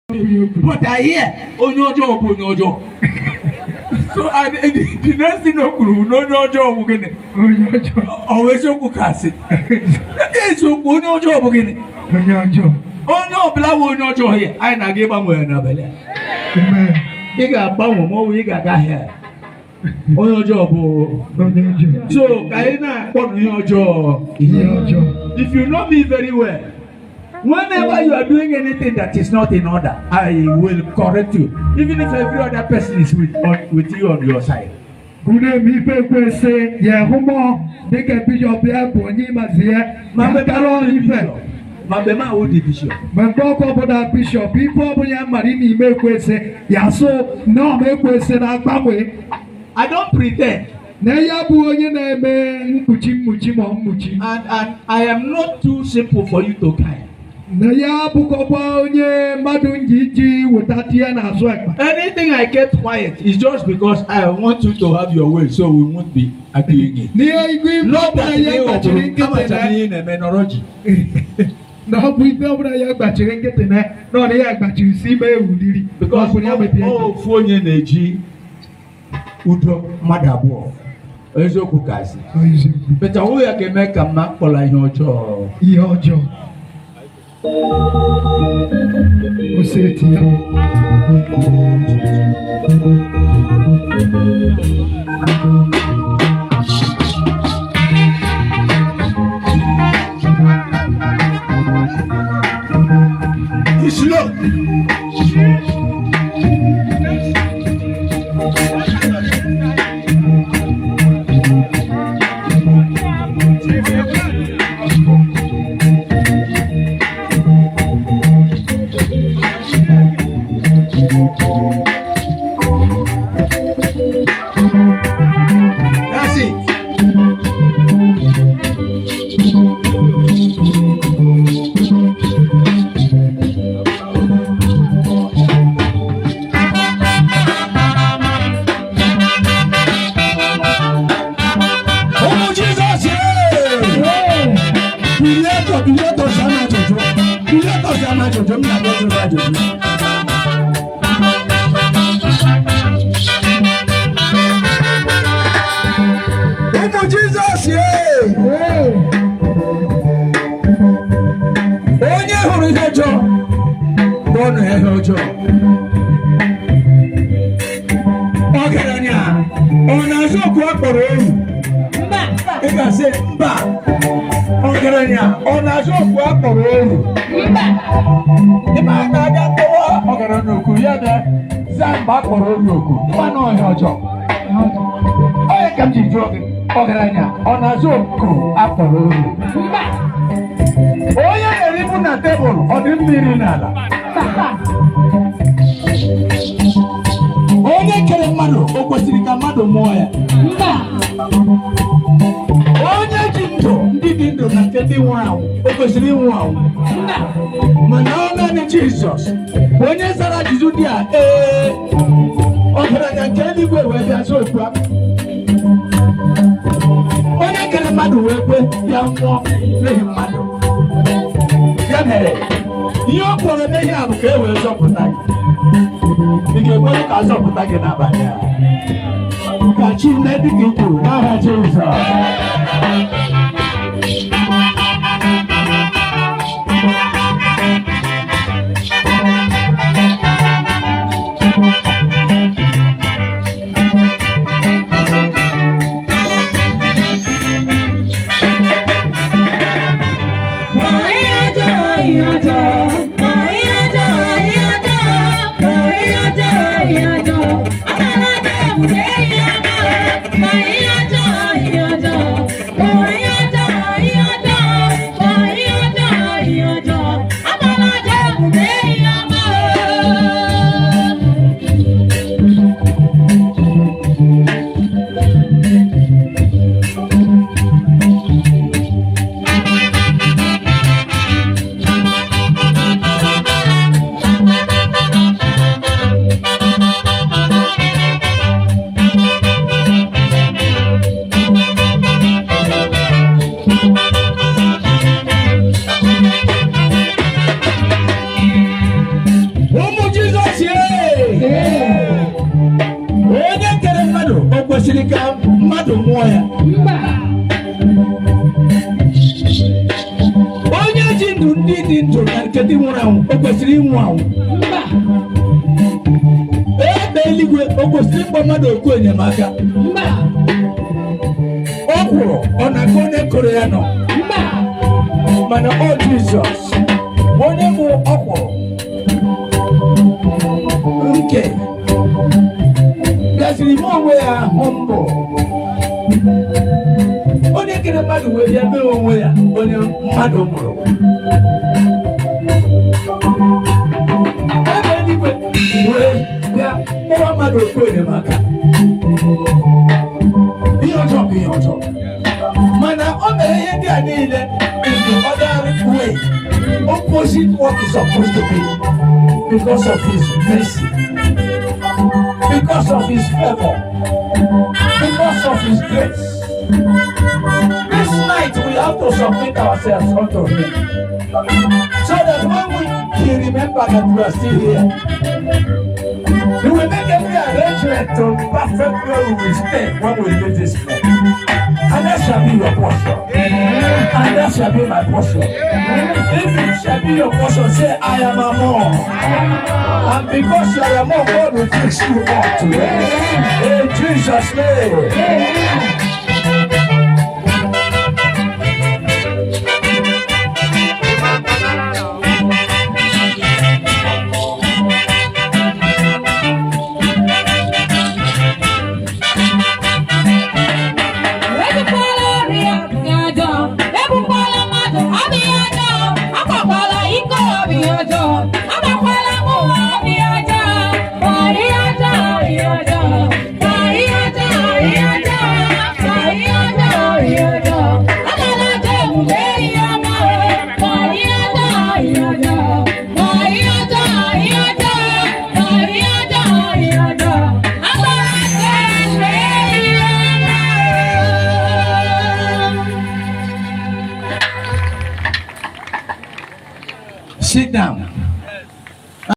but I hear onye ọjọọ bụ onye ọjọọ so and the, the next thing o kwuru bụ na onye ọjọọ bụ gịnị onye ọjọọ ọ bụ eziokwu ka asị eziokwu onye ọjọọ bụ gịnị onye ọjọọ onye ọbụla bụ onye ọjọọ ya anyị na-aga ịgbanwe ya n'abalị a amen ị ga-agbanwe ma ọ bụ ị ga-aga ahịa onye ọjọọ bụ onye ọjọọ so ka anyị na-akpọ na ihe ọjọọ ihe ọjọọ if you know me very well whenever you are doing anything that is not in order i will correct you even if every other person is with on, with you on your side unu eme ife ekwesị ya hụ mmụọ dịka bishọp ya bụ onye ịmazi ya ma mekara ọrụ ife ma mgbe m ahụ dị bishọp ma mgbe ọkụ ọbụla bishọp ife ọbụla ya mara n'ime ekwesị ya so na ọma ekwesị na-agbanwe i don't pretend na ya bụ onye na-eme mkpuchi mkpuchi ma mkpuchi and and i am not too simple for you to kind na ya bụkọkwa onye mmadụ ji iji weta tie n'azụ akpa anything i kept quiet is just because i want you to have your way so we won't be arguing it n'ihe igwe ife not ọbụla that ya ihe gbachiri ọbụla nkịtị amachara na ihe ị na-eme nọrọ ji na ọ bụ ife ọbụla ya gbachiri nkịtị na na ọ na ya gbachiri si ime ewuliri because ọ bụ ya mepie ọ ofu onye na-eji udo mmadụ abụọ eziokwu ka asị beta onwe ya ga-eme ka mma kpọla ihe ọjọọ ihe ọjọọ o seti ya Slow. That's it. Ụmụ Jizọs biletọ biletọ si ama ajụjụ biletọ si ama ajụjụ m na-aga ịjụrụ ajụjụ ụmụ Jizọs onye hụrụ ihe ọjọọ kpọọ ya ihe ọjọọ ọgaranya ọ na-azụ okwu a kpọrọ oru ị ga-asị mba ọgaranya ọ na-azụ okwu a kpọrọ oru ịma na-aga kpọwa ọgaranya oku ya bịa zaa mgbe a kpọrọ oru oku ịma na ọhịa ọjọọ onye ka m ji jụọ gị ọgaranya ọ na-azụ oku a kpọrọ oru onye na-eribu na tebụl ọ dị mmiri n'ala onye kere mmadụ o kwesịrị ka mmadụ mụọ ya onye ji ndụ ndị dị ndụ na nke ndị nwụrụ anwụ o kwesịrị ịnwụ anwụ mana ọ naanị jizọs bụ onye zara ajụjụ dị a ee ọgaranya nke eluigwe wee bịa zụ okwu ahụ onye kere mmadụ wee kwe ya nwụọ n'ihi mmadụ ya mere ihe ọ kpọrọ n'ihe a bụ ka e wee zọpụta gị ị ga-ekwere ka a zọpụta gị n'abalị a ka chi nne dị ka ikwuru n'aha Jizọs Yeah. kwesịrị ka mmadụ mụọ ya onye ji ndụ ndị dị ndụ na nke dị nwụrụ anwụ o kwesịrị ịnwụ anwụ ebe eluigwe o kwesịrị ịkpọ mmadụ okwu enyemaka ọ kwụrụ ọ na-aka onye kụrụ ya nọ mana ọ jizọs onye bụ ọkwụrụ nke bịaziri ime onwe ya hụ mbụ onye kere mmadụ wee bịa mee onwe ya onye mmadụ mụrụ ebe eluigwe wee bịa kpọwa mmadụ okwu enyemaka ihe ọjọọ bụ ihe ọjọọ mana o mere ihe ndị a niile in the other way opposite what is supposed to be because of his mercy because of his favour because of his grace this night we have to submit ourselves unto him so that when we he remember that we are still here he will make every arrangement to perfect where we will stay when we leave this place and that shall be your portion. And that shall be my portion. If it shall be your portion, say, I am a more. And because you are a more, God will fix you up today. In Jesus' name. Ebukwala ọrịa ọbịa ọjọọ, ebukwala mmadụ ọbịa ọjọọ, akwakwala iko ọbịa ọjọọ, agbakwala mmụọ ọbịa ọjọọ, ma ihe ọjọọ ihe ọjọọ, ma ihe ọjọọ ihe ọjọọ, ma ihe ọjọọ ihe ọjọọ, agala ajọ omume ihe ọma o, ma ihe ọjọọ ihe ọjọọ, ma ihe ọjọọ ihe ọjọọ, ma ihe ọjọọ ihe ọjọọ, agala ajọ omume ihe ọma o. Sit down.